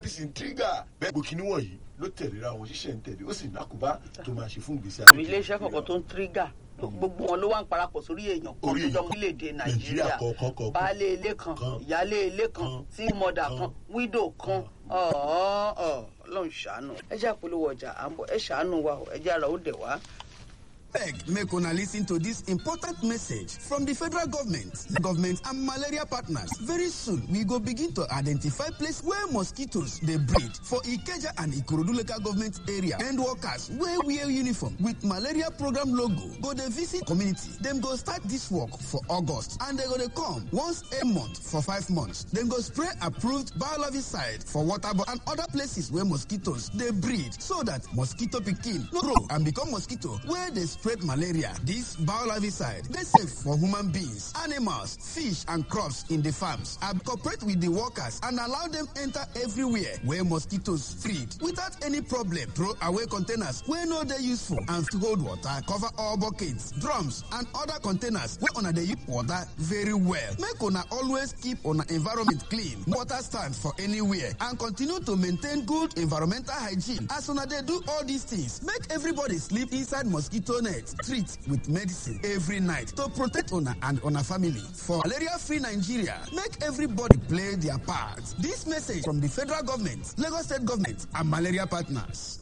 sì ń tírígà bẹ́ẹ̀ gbòkì níwọ̀nyí ló tẹ̀léra wọn ṣiṣẹ́ ń tẹ̀lé ó sì nákùbá tó máa ṣe fún ìgbésí àwọn iléeṣẹ́ kọ̀ọ̀kan tó ń tírígà gbogbo wọn ló wà ń parapọ̀ sórí èèyàn kan Orí tó jọ èèyàn. orílẹ̀-èdè Nàìjíríà nàìjíríà kọ̀ọ̀kan kọ̀ọ̀kan. baálé ilé kan Kan. ìyálé ilé kan Kan. tí mọ̀dà Kan. kan wídò kan ọ̀ọ́ ọ̀ ọlọ́run ṣàánú ẹ jẹ́ àpolówó ọjà à ń bọ̀ ẹ ṣàánú wa o, ẹ jẹ́ ara ó dẹ̀ wá. beg make una lis ten to this important message from the federal government the government and malaria partners very soon we go begin to identify place where mosquitoes dey breed for ikeja and ikorodu local government area and workers wey wear uniform with malaria program logo go dey visit community dem go start dis work for august and dem go dey come once a month for five months dem go spray approved biolarvicide for waterborne and other places where mosquitoes dey breed so that mosquito pikin no grow and become mosquito wey dey spread malaria dis biolarvicide dey safe for human beings animals fish and crops in the farms and cooperate with the workers and allow dem enter everywhere where mosquitoes feed without any problem throw away containers wey no dey useful and to hold water cover all buckets drums and other containers wey una dey use water very well make una always keep una environment clean water stand for anywhere and continue to maintain good environmental hygiene as una dey do all these things make everybody sleep inside mosquito net treat with medicine every night to protect una and una family for malaria free nigeria make everybody play their part dis message from di federal government lagos state government and malaria partners.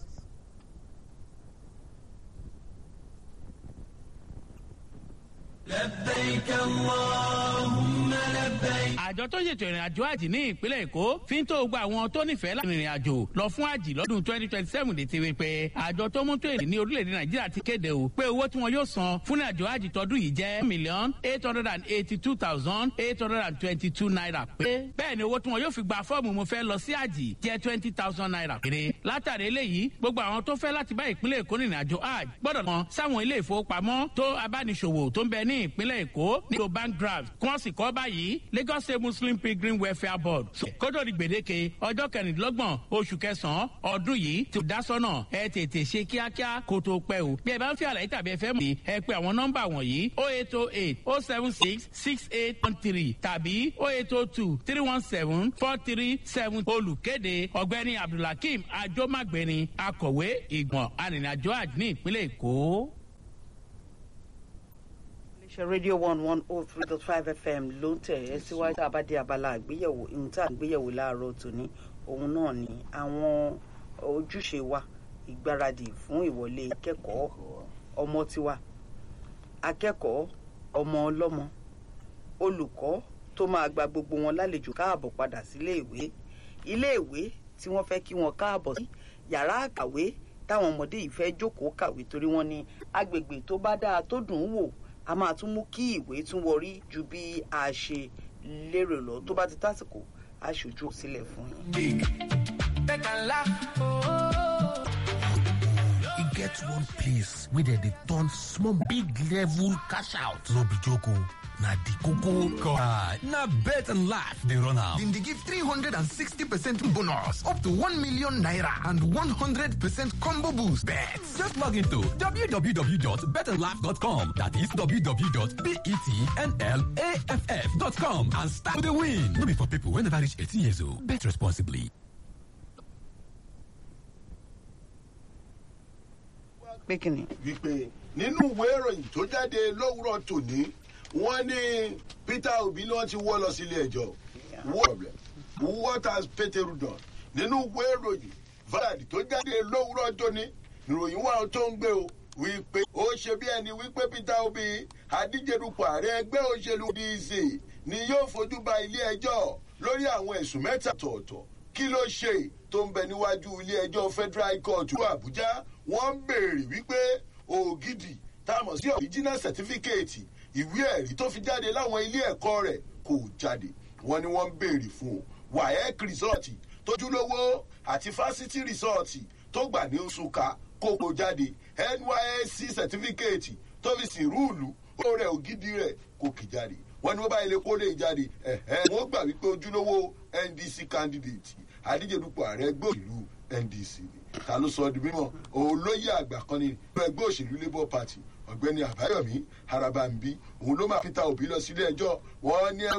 àjọ tó ṣètò ìrìn àjò àjì ní ìpínlẹ̀ èkó fi ń tó gba àwọn tó nífẹ̀ẹ́ láti rìnrìn àjò lọ fún àjì lọ́dún twenty twenty seven lè ti wí pé àjọ tó mú tó èrè ní orílẹ̀-èdè nàìjíríà ti kéde o pé owó tí wọn yóò san fún àjò àjì tọdún yìí jẹ́ million eight hundred and eighty two thousand eight hundred and twenty two naira pé bẹ́ẹ̀ ni owó tí wọn yóò fi gba fọ́ọ̀mù mo fẹ́ lọ sí àjì jẹ́ twenty thousand naira péré látàrí eléyìí gbogbo àwọn tó fẹ́ láti bá ìpínlẹ̀ èkó rìnrìn àjò àjì gbọ́dọ̀ mọ sáwọn ilé ìfowópamọ́ tó abániṣòwò tó ń bẹ ní ìpínlẹ̀ èkó ní ìlú bank draft kí wọ́n sì kọ́ báyìí lagos state muslim pilgrim welfare board kótó di gbèdéke ọjọ́ kẹrìndínlọ́gbọ̀n oṣù kẹsàn-án ọdún yìí ti dá sọ́nà ẹ tètè ṣe kíákíá kó tó pẹ́ o bí ẹ bá ń fi àlàyé tàbí ẹ fẹ́ mọ̀ ẹ pé àwọn nọ́mbà wọ̀nyí o eight o eight o seven six six eight one three tàbí o eight o two three one seven four three seven olùkéde ọ̀gbẹ́ni abdulhakeem ajomagbeni akọ̀wé ìgbọ̀n arìnrìnàjò àjò ní ìpínlẹ̀ èkó. iléeṣẹ́ rédíò one one oh three dot five fm ló ń tẹ̀ ẹ́ síwájú tá a bá dé abala àgbéyẹ̀wò ihun tá a gbéyẹ̀wò láàárọ̀ tòní òun náà ni àwọn ojúṣe wa ìgbáradì fún ìwọlé akẹ́kọ̀ọ́ ọmọ tiwa akẹ́kọ̀ọ́ ọmọ ọlọ́mọ olùkọ́ tó máa gba gbogbo wọn lálejò káàbọ̀ padà sílé ìwé ilé ìwé tí wọ́n fẹ́ kí wọn káàbọ̀ sí yàrá àkàwé táwọn ọmọdé yìí fẹ́ jókòó kàwé torí wọ́n ní agbègbè tó bá dáa tó dùn ún wò a máa tún mú kí ìwé tún wọrí ju bí a ṣe lérò lọ tó bá ti tásìkò a ṣojú sílẹ̀ fún yín. e get one place wey dem dey turn small big level cash out no be joke o na di koko Ah, na bet and laugh dey run am. Dem dey give 360 percent bonus up to 1 million naira and 100 percent combo boost. Bet. Just log into www.betandlaugh.com that is www.betnlaff.com and start to dey win. No be for people wey never reach 18 years old. Bet responsibly. pé kí ni. wípé nínú ìwé ìròyìn tó jáde lówùrọ̀ tòní wọ́n ní peter obi ni wọ́n ti wọ́ lọ sílé ẹjọ́ What- what has peteru done nínú ìwé ìròyìn valad tó jáde lówùrọ̀ tòní ìròyìn wà tó ń gbé o wípé ó ṣe bí ẹni wípé peter obi adíjedupò ààrẹ ẹgbẹ́ òṣèlú dc ni yóò fojú ba ilé ẹjọ́ lórí àwọn ẹ̀sùn mẹ́ta tọ̀ọ̀tọ̀ kí ló ṣe tó ń bẹ níwájú ilé ẹjọ́ federal high court ìlú àbújá wọ́n ń béèrè wípé ògidì táwọn sí original certificate ìwé ẹ̀rí tó fi jáde láwọn ilé ẹ̀kọ́ rẹ̀ kò jáde wọ́n ní wọ́n ń béèrè fún un waec resort tójúlówó àti fásitì resort tó gbà ní nsúkà kókó jáde nysc certificate tó fi sìn rúùlù ó rẹ̀ ògidì rẹ̀ kò kì jáde wọ́n ní wọ́n bá ilé kólé jáde ẹ̀hẹ́ wọ́n gbà wípé ojúlówó ndc candidate adíjedupò ààrẹ ẹgbẹ́ òṣèlú ndc ni ta ló sọ ọ́ di mímọ́ olóyè àgbà kan ní ẹgbẹ́ òṣèlú labour party ọ̀gbẹ́ni àbáyọ̀mí harabambi òun ló máa fi ta òbí lọ sílé ẹjọ́ wọ́n ní